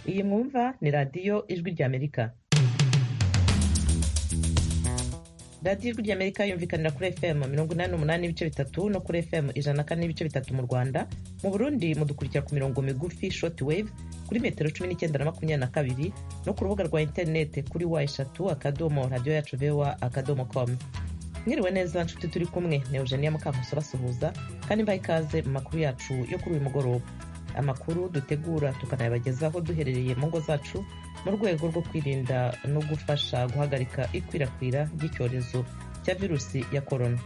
Iyi mwumva ni Radiyo Ijwi ry'Amerika radiyo ijwi ry'amerika yumvikanira kuri fm mirongo inani n'umunani n'ibice bitatu no kuri fm ijana na kane n'ibice bitatu mu rwanda mu burundi mudukurikira ku mirongo migufi short wave kuri metero cumi n'icyenda na makumyabiri na kabiri no ku rubuga rwa interinete kuri wa eshatu akadomo radiyo yacu vowa akadomo com mwiriwe neza nshuti turi kumwe ni eugenia mukamuso basuhuza kandi mbaye ikaze mu makuru yacu yo kuri uyu mugoroba amakuru dutegura tukanayabagezaho duherereye mu ngo zacu mu rwego rwo kwirinda no gufasha guhagarika ikwirakwira ry'icyorezo cya virusi ya korona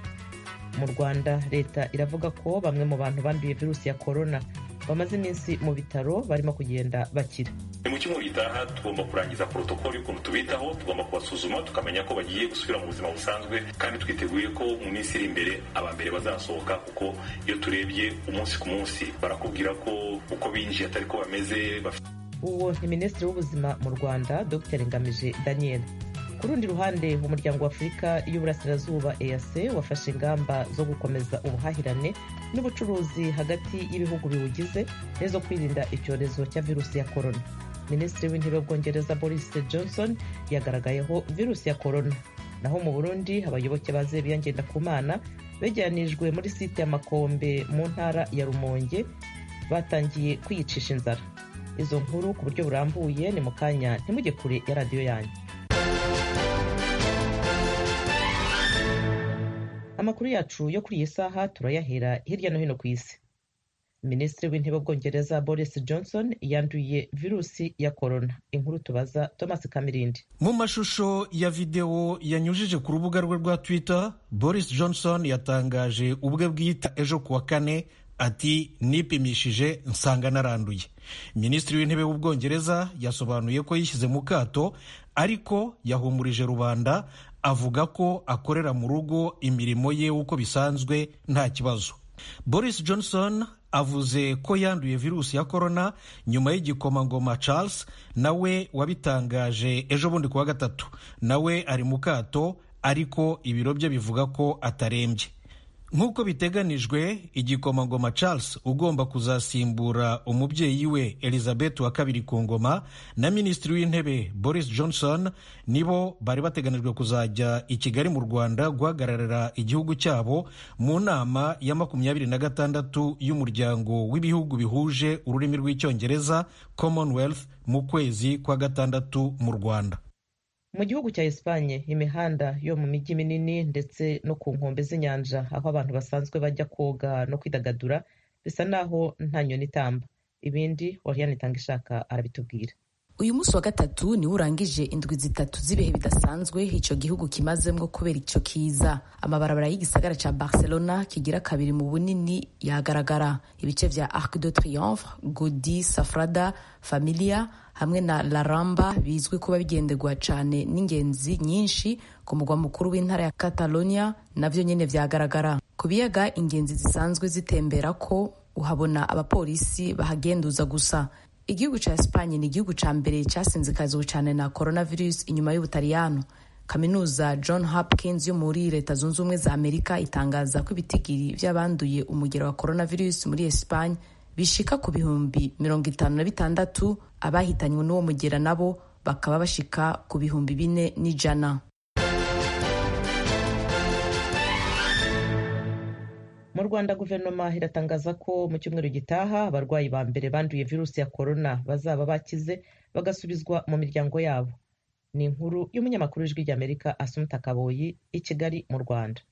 mu rwanda leta iravuga ko bamwe mu bantu banduye virusi ya korona bamaze iminsi mu bitaro barimo kugenda bakira mu cyumweru gitaha tugomba kurangiza porotokoli y'ukuntu tubitaho tugomba kubasuzuma tukamenya ko bagiye gusubira mu buzima busanzwe kandi twiteguye ko mu minsi iri imbere aba mbere bazasohoka kuko iyo turebye umunsi ku munsi barakubwira ko uko binjiye atari ko bameze bafite uwo ni minisitiri w'ubuzima mu rwanda dr ngamije daniel ku rundi ruhande umuryango w'afurika y'uburasirazuba eac wafashe ingamba zo gukomeza ubuhahirane n'ubucuruzi hagati y'ibihugu biwugize n'izo kwirinda icyorezo cya virusi ya korona minisitiri w'intebe w'ubwongereza boris johnson yagaragayeho virusi ya korona naho mu burundi abayoboke ba zebiya ngendakumana bejyanijwe muri site ya makombe mu ntara ya rumonge batangiye kwiyicisha inzara izo nkuru ku buryo burambuye ni mu kanya ntimujye kure ya radiyo yanyu amakuru yacu yo kuri iyi saha turayahera hirya no hino ku isi minisitiri w'intebe w'ubwongereza boris johnson yanduye virusi ya korona inkuru tubaza thomas kamirindi mu mashusho ya videwo yanyujije ku rubuga rwe rwa twitter boris johnson yatangaje ubwe bwita ejo kuwa kane ati nipimishije nsanga naranduye minisitiri w'intebe w'ubwongereza yasobanuye ko yishyize mu kato ariko yahumurije rubanda avuga ko akorera mu rugo imirimo ye uko bisanzwe nta kibazo boris johnson avuze ko yanduye virusi ya korona nyuma y'igikomangoma charles nawe wabitangaje ejo bundi kuwa gatatu nawe ari mu kato ariko ibiro bye bivuga ko atarembye nk'uko biteganijwe igikomangoma charles ugomba kuzasimbura umubyeyi we elizabeth wa kabiri ku ngoma na minisitiri w'intebe boris johnson nibo bari bateganijwe kuzajya i kigali mu rwanda guhagararira igihugu cyabo mu nama ya makumyabiri na gatandatu y'umuryango w'ibihugu bihuje ururimi rw'icyongereza commonwealth mu kwezi kwa gatandatu mu rwanda mu gihugu cya esipanye imihanda yo mu mijyi minini ndetse no ku nkombe z'inyanja aho abantu basanzwe bajya koga no kwidagadura bisa naho nta nyoni itamba ibindi oriyani itanga ishaka arabitubwira uyu munsi wa gatatu niwo urangije indwi zitatu z'ibihe bidasanzwe icyo gihugu kimazemwo kubera icyo kiza amabarabara y'igisagara ca barcelona kigira kabiri mu bunini yagaragara ibice vya arc de triomphe godi safrada familia hamwe na la ramba bizwi kuba bigenderwa cane n'ingenzi nyinshi ku mugwa mukuru w'intara ya catalonia navyo nyene vyagaragara ku biyaga ingenzi zisanzwe zitemberako uhabona abapolisi bahagenduza gusa igihugu cya esipanye ni igihugu cya mbere cyasinzikazwe cyane na coronavirus inyuma y'ubutaliyano kaminuza john hopkins yo muri leta zunze ubumwe za amerika itangaza ko ibitigiri by'abanduye umugero wa coronavirus muri esipanye bishika ku bihumbi mirongo itanu na bitandatu abahitanywe n'uwo mugera nabo bakaba bashika ku bihumbi bine n'ijana mu rwanda guverinoma iratangaza ko mu cyumweru gitaha abarwayi ba mbere banduye virusi ya korona bazaba bakize bagasubizwa mu miryango yabo ni inkuru y'umunyamakuru w'ijwi ry'amerika asumuta kaboyi i kigali mu rwanda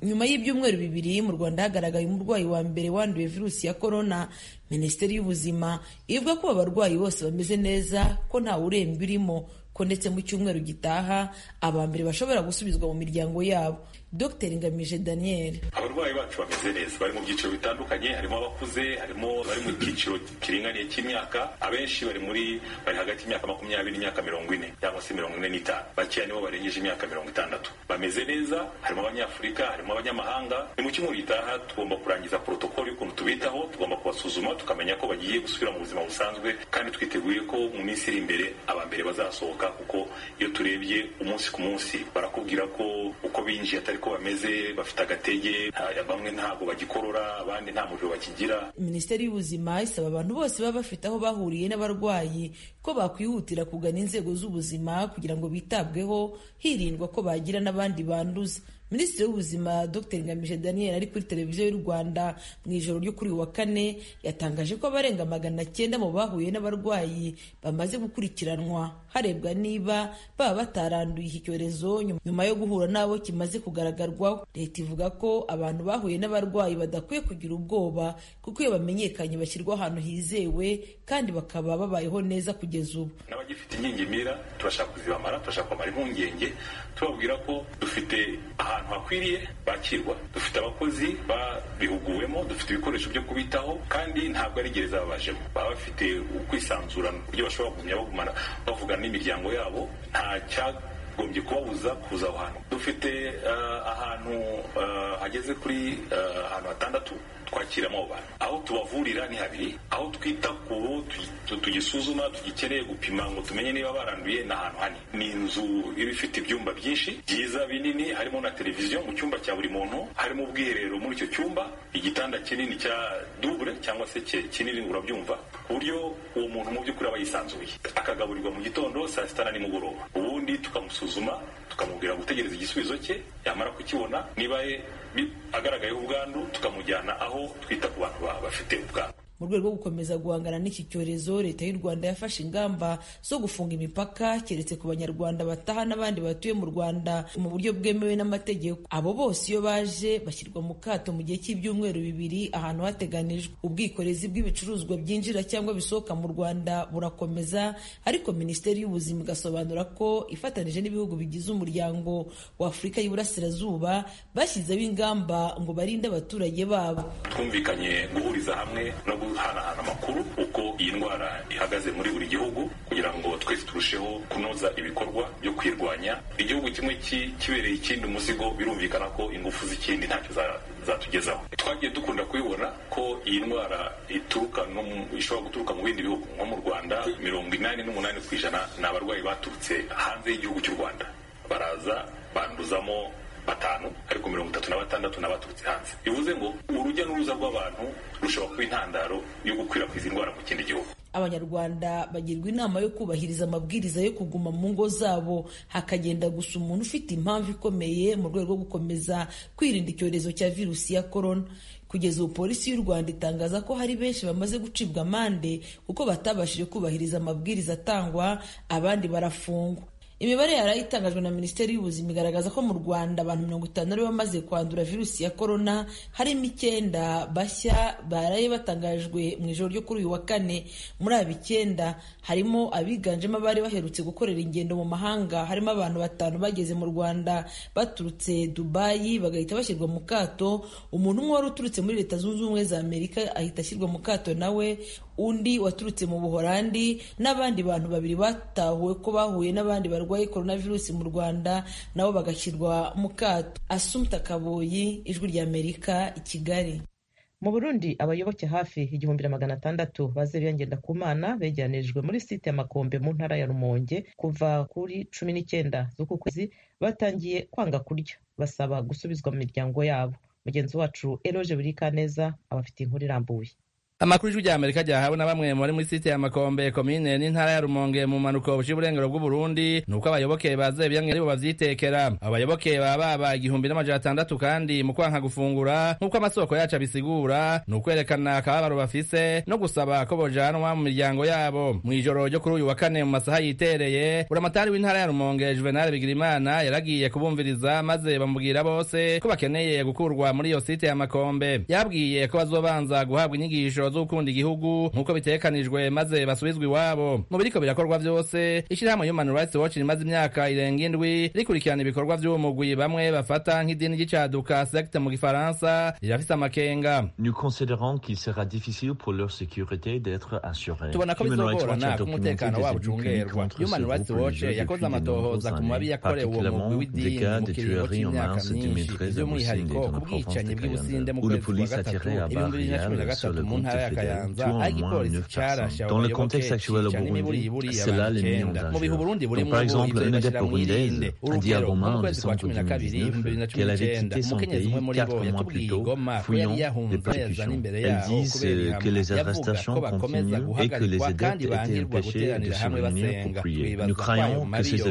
nyuma y'ibyumweru bibiri mu rwanda hagaragaye umurwayi wa mbere wanduye virusi ya korona minisiteri y'ubuzima ivuga ko abarwayi bose bameze neza ko ntawe urembye urimo ko ndetse mu cyumweru gitaha aba mbere bashobora gusubizwa mu miryango yabo dr ngamije daniel abarwayi bacu bameze neza bari mu byiciro bitandukanye harimo abakuze harimo bari mu cyiciro kiringaniye cy'imyaka abenshi bari muri bari hagati y'imyaka makumyabiri n'imyaka mirongo ine cyangwa se mirongo ine n'itanu bakeya nibo barengeje imyaka mirongo itandatu bameze neza harimo abanyafurika harimo abanyamahanga ni mu cyumweru gitaha tugomba kurangiza porotokoli y'ukuntu tubitaho tugomba kubasuzuma tukabasuzuma tukamenya ko bagiye gusubira mu buzima busanzwe kandi twiteguye ko mu minsi iri imbere aba mbere bazasohoka kuko iyo turebye umunsi ku munsi barakubwira ko uko binjiye atari ko bameze bafite agatege ha- bamwe ntabwo bagikorora abandi nta muriro bakigira minisiteri y'ubuzima isaba abantu bose baba bafite aho bahuriye n'abarwayi ko bakwihutira kugana inzego z'ubuzima kugira ngo bitabweho hirindwa ko bagira n'abandi banduza minisitiri w'ubuzima dr ngamije daniel ari kuri televiziyo y'u rwanda mu ijoro ryo kuri uyu wa kane yatangaje ko abarenga magana cyenda mu bahuye n'abarwayi bamaze gukurikiranwa harebwa niba baba bataranduye iki cyorezo nyuma- nyuma yo guhura n'abo kimaze kugaragarwaho leta ivuga ko abantu bahuye n'abarwayi badakwiye kugira ubwoba kuko iyo bamenyekanye bashyirwa ahantu hizewe kandi bakaba babayeho neza kugeza ubu n'abagifite ingingimira turashaka kuzibamara turashaka kubamara impungenge tubabwira ko dufite ahantu hakwiriye bakirwa dufite abakozi babihuguwemo dufite ibikoresho byo kubitaho kandi ntabwo ari gereza babajemo baba bafite ukwisanzurana ku buryo bashobora kugumya bagumana bavugana n'imiryango yabo nta cya gombye kubabuza kuza aho hantu dufite eh, ahantu eh, hageze kuri eh, ahantu hatandatu twakiramo abo bantu aho tubavurira ni habiri aho twita ku bo tugi- tu- tugisuzuma tugikeneye gupima ngo tumenye niba baranduye ni ahantu hanini ni inzu iba ifite ibyumba byinshi byiza binini harimo na televiziyo mu cyumba cya buri muntu harimo ubwiherero muri icyo cyumba igitanda kinini cya dubure cyangwa se ki- kinini urabyumva ku buryo uwo muntu mu by'ukuri aba yisanzuye akagaburirwa mu gitondo saa sita na nimugoroba ubundi tukamusuzuma tukamubwira gutegereza igisubizo cye yamara kukibona niba ye- bi- agaragayeho ubwandu tukamujyana aho twita ku bantu ba- bafite ubwandu mu rwego rwo gukomeza guhangana n'iki cyorezo leta y'u rwanda yafashe ingamba zo gufunga imipaka keretse ku banyarwanda bataha n'abandi batuye mu rwanda mu buryo bwemewe n'amategeko abo bose iyo baje bashyirwa mu kato mu gihe cy'ibyumweru bibiri ahantu hateganijwe ubwikorezi bw'ibicuruzwa byinjira cyangwa bisohoka mu rwanda burakomeza ariko minisiteri y'ubuzima igasobanura ko ifatanije n'ibihugu bigize umuryango w'afurika y'iburasirazuba bashyizeho ingamba ngo barinde abaturage babo twumvikanye guhuriza hamwe no guhanahana amakuru uko iyi ndwara ihagaze muri buri gihugu kugira ngo twese turusheho kunoza ibikorwa byo kwirwanya igihugu kimwe ki- kibereye ikindi umuzigo birumvikana ko ingufu z'ikindi ntacyo za- zatugezaho twagiye dukunda kubibona ko iyi ndwara ituruka no mu- ishobora guturuka mu bindi bihugu nko mu rwanda mirongo inani n'umunani ku ijana ni abarwayi baturutse hanze y'igihugu cy'u rwanda baraza banduzamo batanu ariko mirongo itatu na batandatu n'abaturutse hanze bivuze ngo urujya n'uruza rw'abantu rushobora kuba intandaro yo gukwirakwiza indwara mu kindi gihugu abanyarwanda bagirwa inama yo kubahiriza amabwiriza yo kuguma mu ngo zabo hakagenda gusa umuntu ufite impamvu ikomeye mu rwego rwo gukomeza kwirinda icyorezo cya virusi ya korona kugeza ubu polisi y'u rwanda itangaza ko hari benshi bamaze gucibwa amande kuko batabashije kubahiriza amabwiriza atangwa abandi barafungwa Imibare yari itangajwe na Minisiteri y'Ubuzima igaragaza ko mu Rwanda abantu mirongo itanu ari bamaze kwandura virusi ya korona harimo icyenda bashya baraye batangajwe mu ijoro ryo kuri uyu wa kane muri aba icyenda harimo abiganjemo abari baherutse gukorera ingendo mu mahanga harimo abantu batanu bageze mu Rwanda baturutse Dubayi bagahita bashyirwa mu kato umuntu umwe wari uturutse muri Leta Zunze Ubumwe za Amerika ahita ashyirwa mu kato nawe undi waturutse mu Buholandi n'abandi bantu babiri batahuwe ko bahuye n'abandi barwaye coronavirus mu Rwanda nabo bagashyirwa mu kato Assumpta Kaboyi ijwi rya Amerika i Kigali mu burundi abayoboke hafi igihumbi na magana atandatu bazeruye ngendakumana begeranijwe muri site ya makombe mu ntara ya rumonge kuva kuri cumi n'icyenda z'uku kwezi batangiye kwanga kurya basaba gusubizwa mu miryango yabo mugenzi wacu eroge buri kaneza abafite inkuru irambuye amakuru y'ijwi ry'amerika ryahawe na bamwe mu bari muri site ya makombe komine n'intara ya rumonge mu mpanuko buciye uburengero bw'uburundi ni uko abayoboke baze biyamwe aribo babyitekera abayoboke baba baba igihumbi n'amajana atandatu kandi mu kwanka gufungura nk'uko amasoko yacu abisigura ni ukwerekana akababaro bafise no gusaba ko bojanwa mu miryango yabo mu ijoro ryo kuri uyu wa kane mu masaha yitereye buramatari w'intara ya rumonge juvenal bigirimana yaragiye kubumviriza maze bamubwira bose ko bakeneye gukurwa muri iyo site ya makombe yabwiye ko bazobanza guhabwa inyigisho zo gukunda igihugu nk'uko bitekanijwe maze basubizwa iwabo mu biriko birakorwa byose ishyirahamwe human rights watch rimaze imyaka irenga indwi rikurikirana ibikorwa by'umugwi bamwe bafata nk'idini ry'icaduka secte mu gifaransa rirafise amakenga Nous considérons qu'il sera difficile pour leur sécurité d'être assurée. tubona ko Human Rights Watch a bizogorana documenté ko umutekano des wabo abus commis ucungerwa contre ce human rights groupe watch religieux depuis yakoze de amatohoza ku nombreuses mabi années, yakorewe uwo mugwi particulièrement des w'idini cas mu de kiringo tueries en cy'imyaka mars myinshi 2013 à by'umwihariko Mocinde, en ku Provence bwicanyi bw'ubusinde italienne, mu où le kwezi kwa police a tiré gatatu à ibihumbi bibiri na cumi Barrière na sur gatatu le mu groupe ntara fédérale ntara ya Kayanza tuant aho au moins igipolisi 9 carashe personnes. Dans le abayoboke contexte actuel au cicana imiburi Burundi, iburi cela les met en y'abantu mu bihe danger. Burundi burimo Donc, par exemple, ibyo une bashyira adepte mu irinde burundaise a dit à urugero Romain mu en kwezi kwa décembre cumi na kabiri 2019 ibihumbi bibiri na cumi qu'elle avait n'icyenda quitté son umukenyezi pays umwe muri bo quatre mois yatubwiye plus tôt, igoma ko yari fuyant les yahunze yazana persécutions. imbere Elles yaho disent kubera euh, que ihama les yavuga ko arrestations bakomeza continuent et que les adeptes guhagarikwa kandi étaient bangirwa empêchés de guteranira se hamwe réunir pour basenga prier. Nous twibaza ko ayo croyons que mabi ces yo abus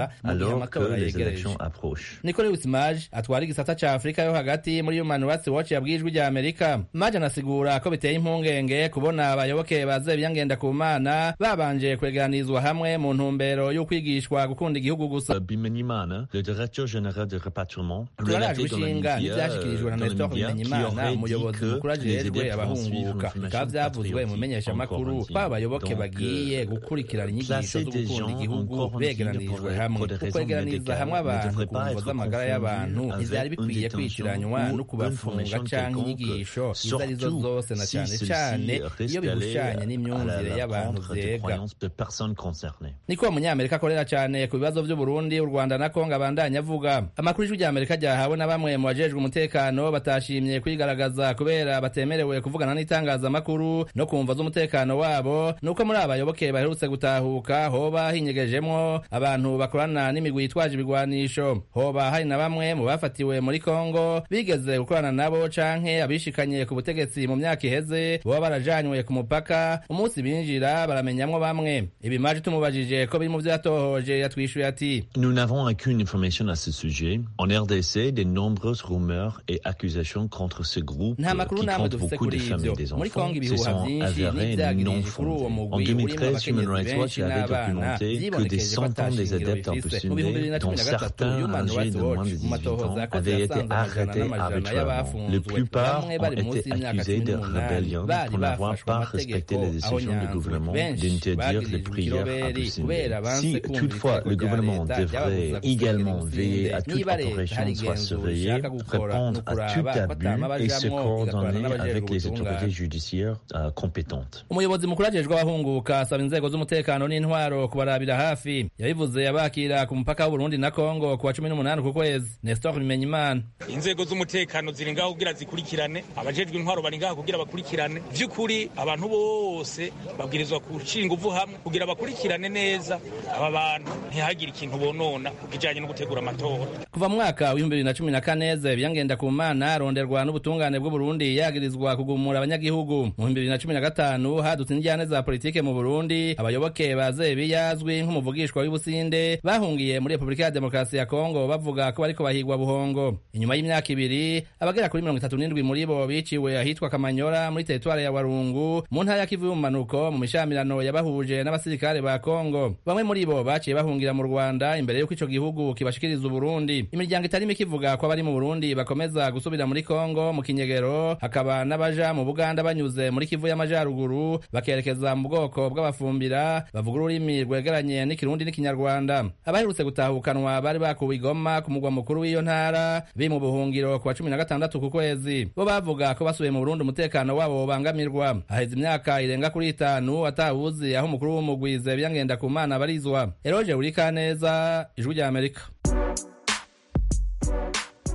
reprennent mu gihe alors que amatora les yegereje élections approchent. nikore witimaje atwara igisata cya afurika yo hagati muri human rights watch yabwiye ijwi rya amerika maje anasigura ko biteye impungenge kubona abayoboke baze biyangenda ku mana babanje kweganirizwa hamwe mu ntumbero yo kwigishwa gukunda igihugu gusa Bimenimana, le directeur général de rapatriement, turarajwe relatait dans les ishinga médias, n'ibyashyikirijwe euh, na dans les nestor médias qui bimenyimana aurait umuyobozi dit mukuru que les ajejwe adeptes abahunguka vont suivre une bikaba byavuzwe mu formation menyeshamakuru patriotique, ko abayoboke donc, bagiye euh, gukurikirana inyigisho placer zo des gukunda gens igihugu encore en begeranirijwe file pour- hamwe pour des raisons ukwegeraniriza médicales hamwe ne abantu devrait ku pas mvugo être confondu z'amagara y'abantu avec izari une bikwiye detention kwitiranywa ou no kubafunga information canke quelconque, inyigisho izo ari zo surtout zose na si cyane celle-ci cyane reste iyo bihushanye allée à n'imyumvire la- y'abantu l'encontre des vyega croyances de personnes concernées. niko umunyamerika akorera cyane ku bibazo by'uburundi u rwanda na kongo abandanya avuga amakuru y'ijwi rya amerika ryahawe na bamwe mu bajejwe umutekano batashimye kwigaragaza kubera batemerewe kuvugana n'itangazamakuru no ku mva z'umutekano wabo nuko muri abayoboke baherutse gutahuka hoba hinyegejemwo abantu bakorana n'imigwi yitwaje ibigwanisho hoba hari na bamwe mu bafatiwe muri kongo bigeze gukorana nabo canke abishikanye ku butegetsi mu myaka iheze baba barajanywe ku mupaka umunsi binjira baramenyamwo bamwe ibi maje tumubajije ko biri mu vyo yatohoje yatwishuye ati Nous n'avons aucune information à ce sujet. En RDC, de nombreuses rumeurs et accusations contre ce groupe nta euh, makuru qui namwe compte dufise beaucoup de kuri femmes et ivyo des muri enfants kongo se ibihuha sont vyinshi avérées non n'ivyagirije kuri uwo fondées. En mugwi urimwo 2013, Human abakenyezi Rights Watch benshi avait n'abana documenté que des yibonekeje ko ata centaines des shingiro adeptes bifise mu bihumbi emprisonnés, bibiri na cumi dont na gatatu certains human âgés rights de watch moins de 18 ans, mumatohoza yakoze avaient été yasanze amajana arrêtés n'amajana arbitrairement. La y'abafunzwe plupart bamwe ont bari munsi été y'imyaka accusés cumi de n'umunani rébellion bari pour n'avoir bafashwe pas amategeko respecté les aho décisions du nyanzwe gouvernement benshi d'interdire les bagirijwe prières à ikiroberi kubera Poussine. banse Si kumva toutefois ibitego le vya gouvernement leta devrait vyababuza gusenga également imisinde, veiller à toute niba leta hari opération soit igenzura surveillée, ishaka gukora répondre no à tout kuraba ko abus atama et se bajamwo igakorana coordonner n'abajejwe avec les ubutungane. autorités judiciaires euh, compétentes. umuyobozi mukuru ajejwe abahunguka asaba inzego z'umutekano n'intwaro kubarabira hafi yabivuze abakira ku mupaka w'uburundi na kongo kuwa cumi n'umunani ku kwezi nestor bimenyimana inzego z'umutekano ziri ngaho kugira zikurikirane abajejwe intwaro bari ngaho kugira bakurikirane by'ukuri abantu bose babwirizwa gushyira ingufu hamwe kugira bakurikirane neza aba bantu ntihagire ikintu bonona ku kijyanye no gutegura amatora kuva mu mwaka w'ibihumbi bibiri na cumi na kane zebiyangenda ku mana aronderwa n'ubutungane bw'uburundi yagirizwa kugumura abanyagihugu mu bihumbi bibiri na cumi na gatanu hadutse injyane za politike mu burundi abayoboke ba zebiya azwi nk'umuvugishwa w'ibusinde bahungiye muri repubulika ya demokarasi ya kongo bavuga ko bariko bahigwa buhongo inyuma y'imyaka ibiri abagera kuri mirongo itatu n'indwi muri bo biciwe ahitwa kamanyora muri teritwari ya warungu mu ntara ya kivu y'ubumanuko mu mishamirano yabahuje n'abasirikare ba kongo bamwe muri bo baciye bahungira mu rwanda imbere y'uko ico gihugu kibashikiriza uburundi imiryango itari mike ivuga ko abari mu burundi bakomeza gusubira muri kongo mu kinyegero hakaba n'abaja mu buganda banyuze muri kivu y'amajaruguru bakerekeza mu bwoko bw'abafumbira bavuga ururimi rwegeranye n'ikirundi n'ikinyarwanda abaherutse gutahukanwa bari bakuwe igoma ku mugwa mukuru w'iyo ntara biri mu buhungiro ku wa cumi na gatandatu ku kwezi bo bavuga ko basubiye mu burundi umutekano wabo wobangamirwa haheze imyaka irenga kuri itanu atawuzi aho umukuru w'umugwize byangenda ku mana abarizwa eroje urikaneza ijwi rya amerika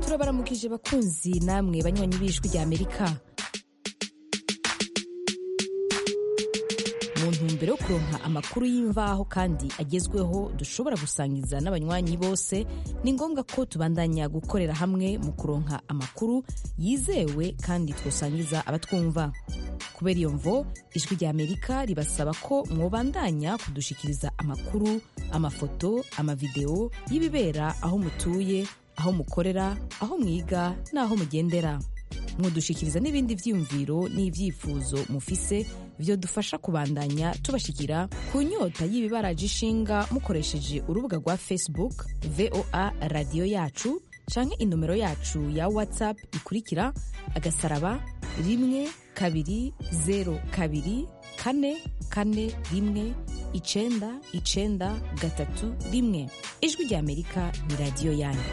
turabaramukije bakunzi namwe banywanyi b'ijwi rya amerika mu ntumbero yo kuronka amakuru y'imvaho kandi agezweho dushobora gusangiza n'abanywanyi bose ni ngombwa ko tubandanya gukorera hamwe mu kuronka amakuru yizewe kandi twosangiza abatwumva kubera iyo mvo ijwi rya amerika ribasaba ko mwobandanya kudushikiriza amakuru amafoto amavidewo y'ibibera aho mutuye aho mukorera aho mwiga n'aho mugendera mudushikiriza n'ibindi byiyumviro n'ibyifuzo mufise byo dufasha kubandanya tubashikira ku nyota y'ibibaraje ishinga mukoresheje urubuga rwa facebook voa radiyo yacu canke inomero yacu ya whatsapp ikurikira agasaraba rimwe kabiri zero kabiri kane kane rimwe icenda icenda gatatu rimwe ijwi rya amerika ni radiyo yanyu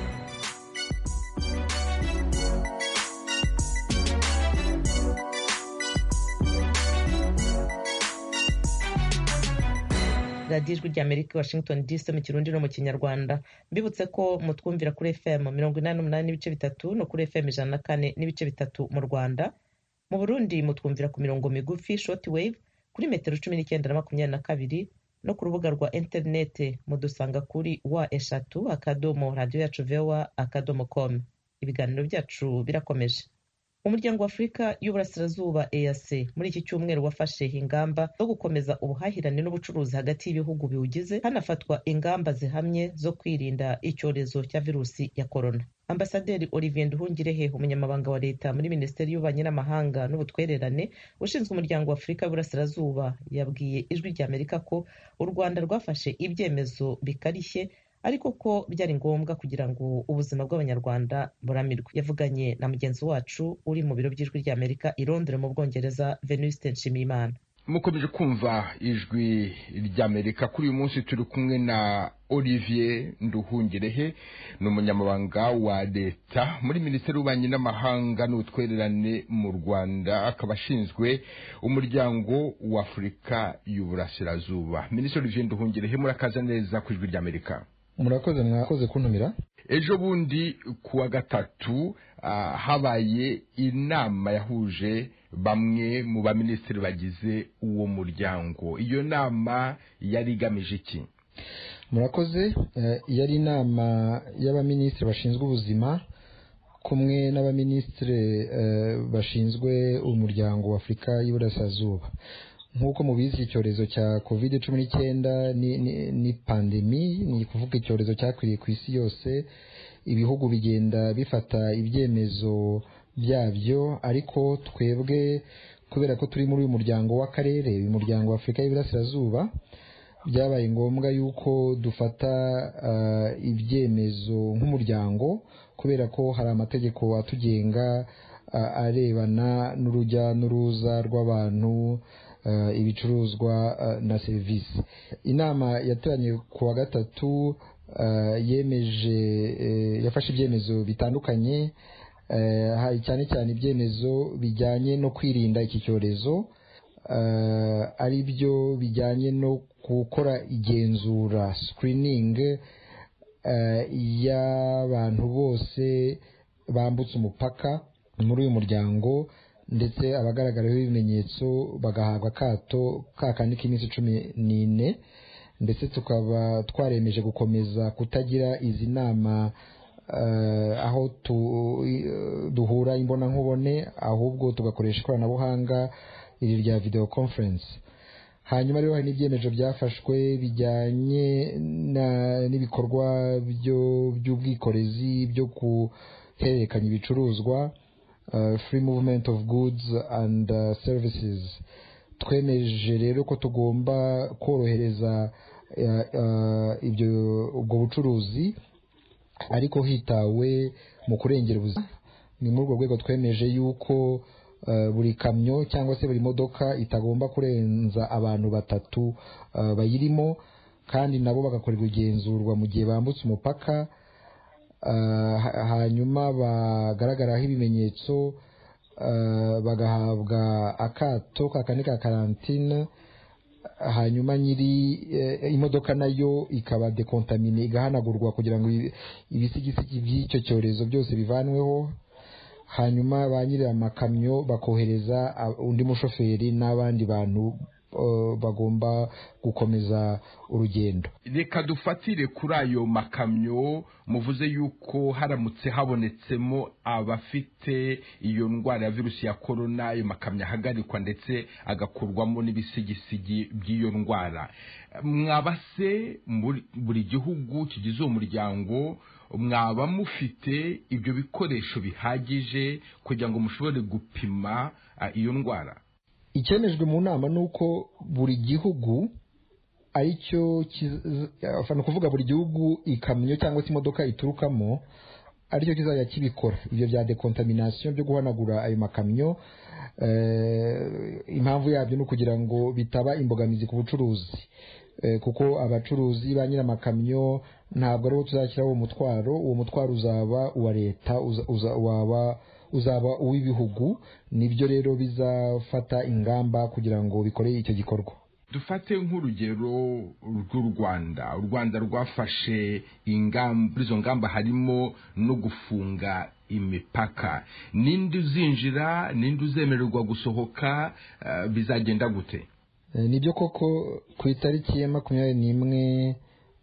radiyo ijwi rya amerika i washington dc mu kirundi no mu kinyarwanda mbibutse ko mutwumvira kuri fm mirongo inani n'umunani n'ibice bitatu no kuri fm ijana na kane n'ibice bitatu mu rwanda mu burundi mutwumvira ku mirongo migufi short wave kuri metero cumi n'icyenda na makumyabiri na kabiri no ku rubuga rwa interinete mudusanga kuri wa eshatu akadomo radiyo yacu vewa akadomo com ibiganiro byacu birakomeje umuryango wa afurika y'uburasirazuba eac muri iki cyumweru wafashe ingamba zo gukomeza ubuhahirane n'ubucuruzi hagati y'ibihugu biwugize hanafatwa ingamba zihamye zo kwirinda icyorezo cya virusi ya korona ambasaderi olivier nduhungirehe umunyamabanga wa leta muri minisiteri y'ububanyi n'amahanga n'ubutwererane ushinzwe umuryango wa afurika y'uburasirazuba yabwiye ijwi ry'amerika ko u rwanda rwafashe ibyemezo bikarishye ariko ko byari ngombwa kugira ngo ubuzima bw'abanyarwanda buramirwe yavuganye na mugenzi wacu uri mu biro by'ijwi ry'amerika i londres mu bwongereza venuste nshimiyimana mukomeje kumva ijwi ry'amerika kuri uyu munsi turi kumwe na olivier nduhungirehe ni umunyamabanga wa leta muri minisiteri y'ububanyi n'amahanga n'ubutwererane mu rwanda akaba ashinzwe umuryango w'afurika y'uburasirazuba minisitiri olivier nduhungirehe murakaza neza ku ijwi ry'amerika murakoze mwakoze kuntumira ejo bundi ku wa gatatu habaye inama yahuje bamwe mu baminisitiri bagize uwo muryango iyo nama yari igamije iki murakoze yari inama y'abaminisitiri bashinzwe ubuzima kumwe n'abaminisitiri bashinzwe umuryango wa afurika y'iburasirazuba nk'uko mubizi iki cyorezo cya covid cumi n'icyenda ni pandemi ni ukuvuga icyorezo cyakwiriye ku isi yose ibihugu bigenda bifata ibyemezo byabyo ariko twebwe kubera ko turi muri uyu muryango w'akarere uyu muryango wa afurika y'iburasirazuba byabaye ngombwa yuko dufata ibyemezo nk'umuryango kubera ko hari amategeko atugenga arebana n'urujya n'uruza rw'abantu ibicuruzwa na serivisi inama yateranye ku wa gatatu yemeje yafashe ibyemezo bitandukanye hari cyane cyane ibyemezo bijyanye no kwirinda iki cyorezo ari byo bijyanye no gukora igenzura sikiriningi y'abantu bose bambutse umupaka muri uyu muryango ndetse abagaragaraho ibimenyetso bagahabwa akato kakandi k'iminsi cumi n'ine ndetse tukaba twaremeje gukomeza kutagira izi nama aho duhura imbonankubone ahubwo tugakoresha ikoranabuhanga iri rya videwo konferensi hanyuma rero hari n'ibyemezo byafashwe bijyanye n'ibikorwa by'ubwikorezi byo guhererekanya ibicuruzwa free movement of goods and services twemeje rero ko tugomba korohereza ubwo bucuruzi ariko hitawe mu kurengera ubuzima ni muri urwo rwego twemeje yuko buri kamyo cyangwa se buri modoka itagomba kurenza abantu batatu bayirimo kandi nabo bagakorerwa igenzurwa mu gihe bambutse umupaka hanyuma bagaragaraho ibimenyetso bagahabwa akato ka kane ka karantine hanyuma nyiri imodoka nayo ikaba dekontamine igahanagurwa kugira ngo ibisigisigi by'icyo cyorezo byose bivanweho hanyuma ba nyiri amakamyo bakohereza undi mushoferi n'abandi bantu bagomba gukomeza urugendo reka dufatire kuri ayo makamyo muvuze yuko haramutse habonetsemo abafite iyo ndwara ya virusi ya korona ayo makamyo ahagarikwa ndetse agakurwamo n'ibisigisigi by'iyo ndwara mwabase buri gihugu kigize uwo muryango mwaba mufite ibyo bikoresho bihagije kugira ngo mushobore gupima iyo ndwara icyemejwe mu nama ni uko buri gihugu aricyo ni ukuvuga buri gihugu ikamyo cyangwa se imodoka iturukamo aricyo kizajya kibikora ibyo bya dekontaminasiyo byo guhanagura ayo makamyo impamvu yabyo ni ukugira ngo bitaba imbogamizi ku bucuruzi kuko abacuruzi ba nyir'amakamyo ntabwo aribo tuzashyiraho umutwaro uwo mutwaro uzaba uwa leta waba uzaba uw'ibihugu nibyo rero bizafata ingamba kugira ngo bikore icyo gikorwa dufate nk'urugero rw'u rwanda u rwanda rwafashe ingamba muri izo ngamba harimo no gufunga imipaka ninde uzinjira ninde uzemererwa gusohoka eh, bizagenda gute Eh, nibyo koko ku itariki ya makumyabiri n'imwe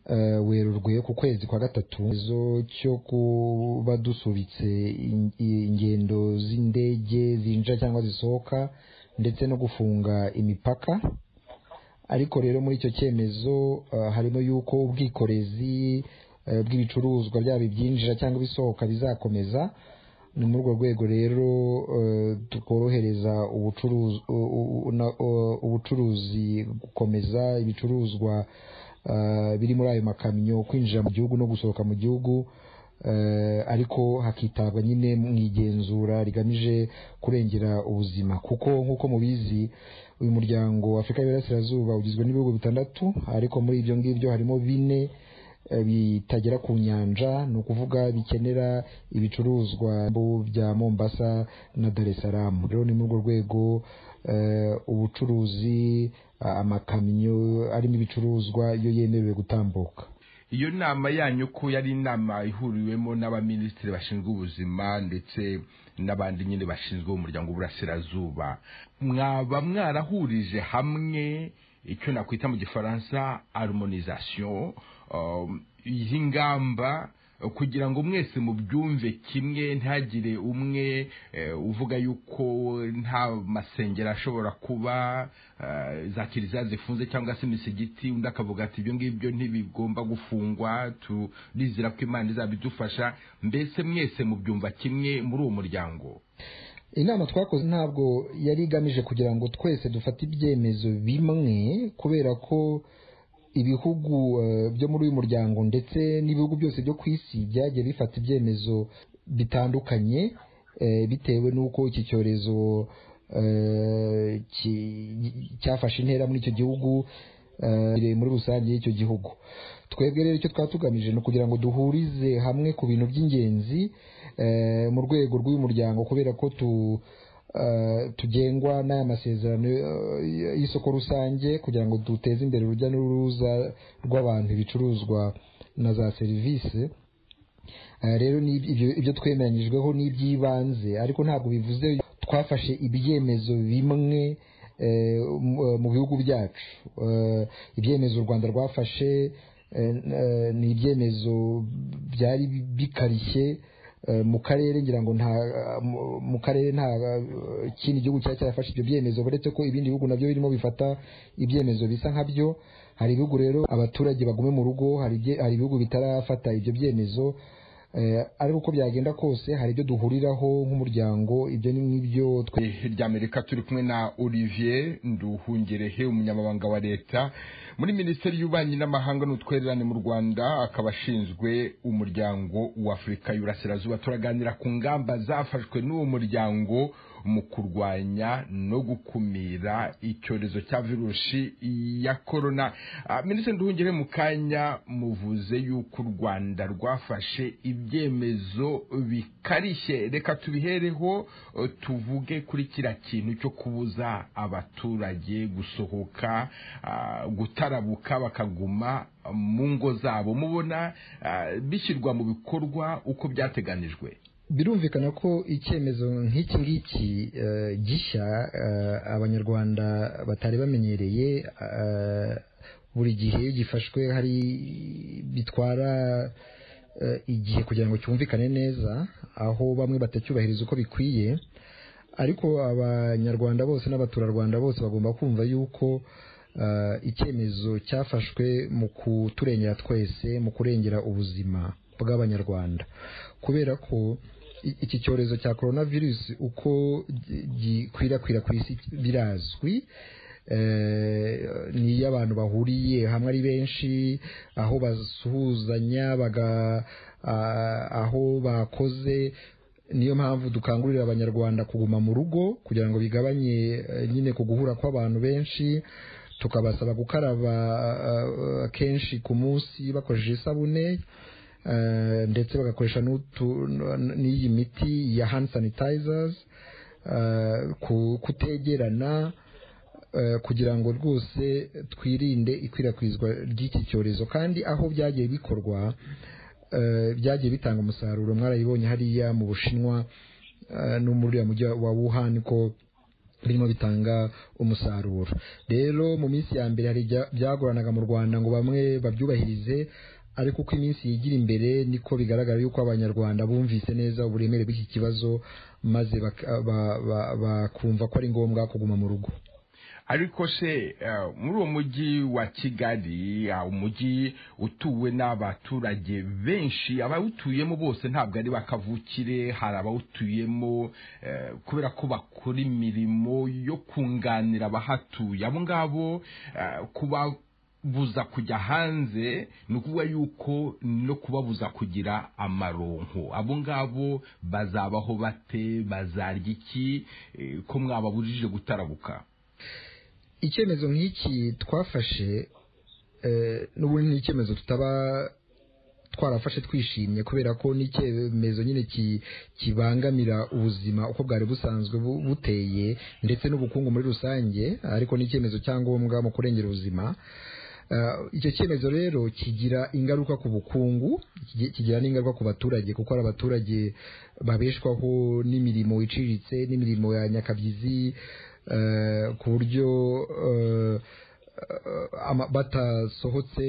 eh, werurwe ku kwezi kwa gatatu izo cyo kuba dusubitse in- i- ingendo z'indege zinjira cyangwa zisohoka ndetse no gufunga imipaka ariko rero muri icyo cyemezo eh, harimo yuko ubwikorezi eh, bw'ibicuruzwa byaba ibyinjira cyangwa ibisohoka bizakomeza ni muri urwo rwego rero eh, tworohereza ubucuruzi u- u- na- u- ubucuruzi gukomeza ibicuruzwa eh, biri muri ayo makamyo kwinjira mu gihugu no gusohoka mu gihugu eh, ariko hakitabwa nyine mu igenzura rigamije kurengera ubuzima kuko nk'uko mubizi uyu muryango wa afurika y'uburasirazuba ugizwe n'ibihugu bitandatu ariko muri ibyo ngibyo harimo bine eh, bitagera ku nyanja ni ukuvuga bikenera ibicuruzwa bu- bya mombasa na dar es salaam rero ni muri urwo rwego eh, ubucuruzi ah, amakamyo arimo ibicuruzwa iyo yemerewe gutambuka iyo nama yanyu ko yari inama ihuriwemo n'abaminisitiri bashinzwe ubuzima ndetse n'abandi nyine bashinzwe umuryango w'uburasirazuba mwaba mwarahurije hamwe icyo nakwita mu gifaransa harmonisation um, y'ingamba kugira ngo mwese mubyumve kimwe ntihagire umwe eh, uvuga yuko nta masengero ashobora kuba eh, za kiliziya zifunze cyangwa se imisigiti undi akavuga ati ibyo ngibyo ntibigomba gufungwa turizera ko imana izaba idufasha mbese mwese mubyumva kimwe muri uwo muryango inama twakoze ntabwo yari igamije kugira ngo twese dufate ibyemezo bimwe kubera ko ibihugu eh, byo muri uyu muryango ndetse n'ibihugu byose byo ku isi byagiye bifata ibyemezo bitandukanye eh, bitewe n'uko iki cyorezo eh, ki- cyafashe intera muri icyo gihugu eh, biri muri rusange y'icyo gihugu twebwe rero icyo twaba tugamije ni ukugira ngo duhurize hamwe ku bintu by'ingenzi eh, mu rwego rw'uyu muryango kubera ko tu eh, tugengwa n'aya masezerano eh, y'isoko rusange kugira ngo duteze imbere urujya n'uruza rw'abantu ibicuruzwa na za serivisi Eh, rero ni ibyo ibyo twemeranyijweho ni iby'ibanze ariko ntabwo bivuze twafashe ibyemezo bimwe eh, mu- eh, mu bihugu byacu Eh, ibyemezo u rwanda rwafashe eh, n- eh, ni ibyemezo byari bi- bikarishye eh, mu karere ngira ngo nta mu- mu karere nta eh, kindi gihugu cyari cyarafashe ibyo byemezo uretse ko ibindi bihugu nabyo birimo bifata ibyemezo bisa nkabyo hari ibihugu rero abaturage bagume mu rugo hari ibye- hari ibihugu bitarafata ibyo byemezo Eh, ariko uko byagenda kose hari ibyo duhuriraho nk'umuryango ibyo ni nk'ibyo twe ijwi ry'amerika turi kumwe na olivier nduhungerehe umunyamabanga wa leta muri minisiteri y'ububanyi n'amahanga n'utwererane mu rwanda akaba ashinzwe umuryango w'afurika y'uburasirazuba turaganira ku ngamba zafashwe n'uwo muryango mu kurwanya no gukumira icyorezo cya virusi ya korona Ah, minisitiri nduhungerehe mu kanya muvuze yuko u rwanda rwafashe ibyemezo bikarishye reka tubihereho eh, tuvuge kuri kiriya kintu cyo kubuza abaturage gusohoka ah, gutarabuka bakaguma mu ngo zabo mubona ah, bishyirwa mu bikorwa uko byateganijwe birumvikana ko icyemezo nk'iki ngiki eh, gishya eh, abanyarwanda batari bamenyereye eh, buri gihe gifashwe hari bitwara eh, igihe kugira ngo cyumvikane neza aho bamwe batacyubahiriza uko bikwiye ariko abanyarwanda bose n'abaturarwanda bose bagomba kumva yuko eh, icyemezo cyafashwe mu kuturengera twese mu kurengera ubuzima bw'abanyarwanda kubera ko i- iki cyorezo cya coronavirus uko gi- gikwirakwira ku isi birazwi eh, ni iyo abantu bahuriye hamwe ari benshi aho basuhuzanya baga ah, aho bakoze niyo mpamvu dukangurira abanyarwanda kuguma mu rugo kugira ngo bigabanye eh, nyine ku guhura kw'abantu benshi tukabasaba gukaraba ah, ah, kenshi ku munsi bakoresheje isabune eh, ndetse bagakoresha n'utu- n- n'iyi miti ya hand sanitizers eh, ku- kutegerana eh, kugira ngo rwose twirinde ikwirakwizwa ry'iki cyorezo kandi aho byagiye bikorwa byagiye bitanga umusaruro mwarayibonye hariya mu bushinwa no muri uriya mujyi wa wuhan ko birimo bitanga umusaruro rero mu minsi ya mbere hari byagoranaga mu rwanda ngo bamwe babyubahirize ariko uko iminsi yigira imbere niko bigaragara yuko abanyarwanda bumvise neza uburemere bw'iki kibazo maze bakumva ko ari ngombwa kuguma mu rugo ariko se muri uwo mujyi wa kigali umujyi utuwe n'abaturage benshi abawutuyemo bose ntabwo ari bakavukire hari abawutuyemo kubera ko bakora imirimo yo kunganira abahatuye abo ngabo kubabuza kujya hanze ni ukuvuga yuko no kubabuza kugira amaronko abo ngabo bazabaho bate bazarya iki ko mwababujije gutarabuka icyemezo nk'iki twafashe n'ubundi ni icyemezo tutaba twarafashe twishimye kubera ko n'icyemezo nyine kibangamira ubuzima uko bwari busanzwe buteye ndetse n'ubukungu muri rusange ariko n'icyemezo cyangombwa mu kurengera ubuzima icyo cyemezo rero kigira ingaruka ku bukungu kigira n'ingaruka ku baturage kuko hari abaturage babeshwaho n'imirimo iciriritse n'imirimo ya nyakabyizi ku buryo batasohotse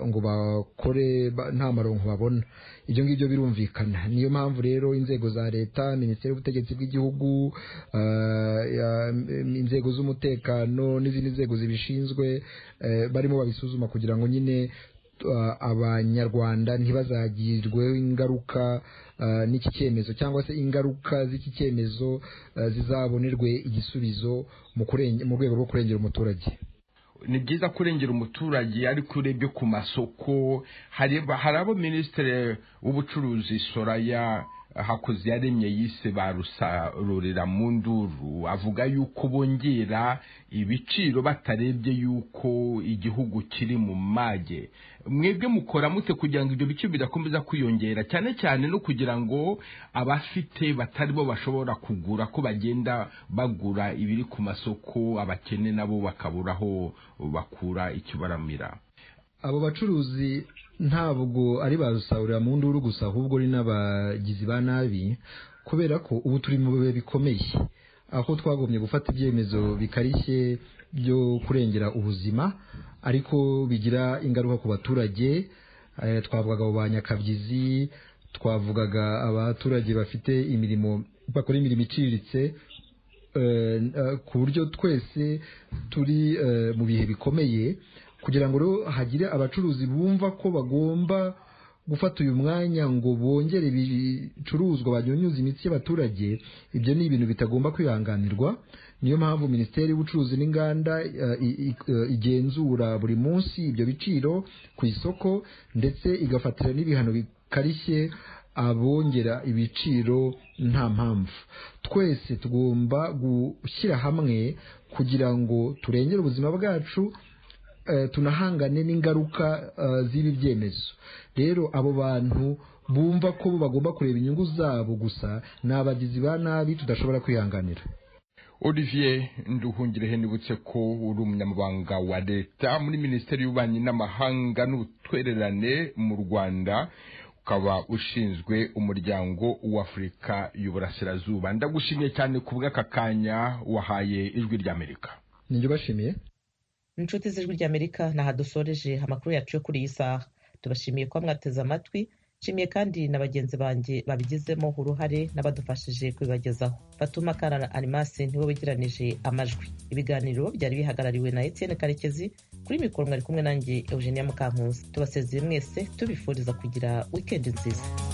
ngo bakore nta maronko babona ibyo ngibyo birumvikana niyo mpamvu rero inzego za leta minisiteri y'ubutegetsi bw'igihugu inzego z'umutekano n'izindi nzego zibishinzwe barimo babisuzuma kugira ngo nyine abanyarwanda ntibazagirweho ingaruka n'iki cyemezo cyangwa se ingaruka z'iki cyemezo zizabonerwe igisubizo mu rwego rwo kurengera umuturage ni byiza kurengera umuturage ariko urebye ku masoko hari abo minisitiri w'ubucuruzi soraya hakoze yaremye yise barusarurira mu nduru avuga yuko bongera ibiciro batarebye yuko igihugu kiri mu mage mwebwe mukora mute kugira ngo ibyo biciro bidakomeza kwiyongera cyane cyane no kugira ngo abafite batari bo bashobora kugura ko bagenda bagura ibiri ku masoko abakene nabo bakaburaho bakura ikibaramira abo bacuruzi ntabwo ari ba rusahurira mu nduru gusa ahubwo ari n'abagizi ba nabi kubera ko ubu turi mu bihe bikomeye aho twagomye gufata ibyemezo bikarishye byo kurengera ubuzima ariko bigira ingaruka ku baturage twavugaga abo ba nyakabyizi twavugaga abaturage bafite imirimo bakora imirimo iciriritse ku buryo twese turi mu bihe bikomeye kugira ngo rero hagire abacuruzi bumva ko bagomba gufata uyu mwanya ngo bongere ibicuruzwa banyunyuza imitsi y'abaturage ibyo ni ibintu bitagomba kwihanganirwa niyo mpamvu minisiteri y'ubucuruzi n'inganda igenzura buri munsi ibyo biciro ku isoko ndetse igafatira n'ibihano bikarishye abongera ibiciro nta mpamvu twese tugomba gushyira hamwe kugira ngo turengere ubuzima bwacu tunahangane n'ingaruka z'ibi byemezo rero abo bantu bumva ko bagomba kureba inyungu zabo gusa ni abagizi ba nabi tudashobora kwihanganira olivier nduhungire nibutse ko uri umunyamabanga wa leta muri minisiteri y'ububanyi n'amahanga n'ubutwererane mu rwanda ukaba ushinzwe umuryango w'afurika y'uburasirazuba ndagushimiye cyane ku bw'aka kanya wahaye ijwi ry'amerika niryo bashimiye inshuti z'ijwi ry'amerika ni aha dusoreje amakuru yacu yo kuri iyi saha tubashimiye kuba mwateze amatwi nshimiye kandi na bagenzi banjye babigizemo uruhare n'abadufashije kubibagezaho batuma karara animasi niwe wegeranije amajwi ibiganiro byari bihagarariwe na Etienne karekezi kuri mikoro mwari kumwe nanjye eugenia mukankusi tubasezeye mwese tubifuriza kugira wikendi nziza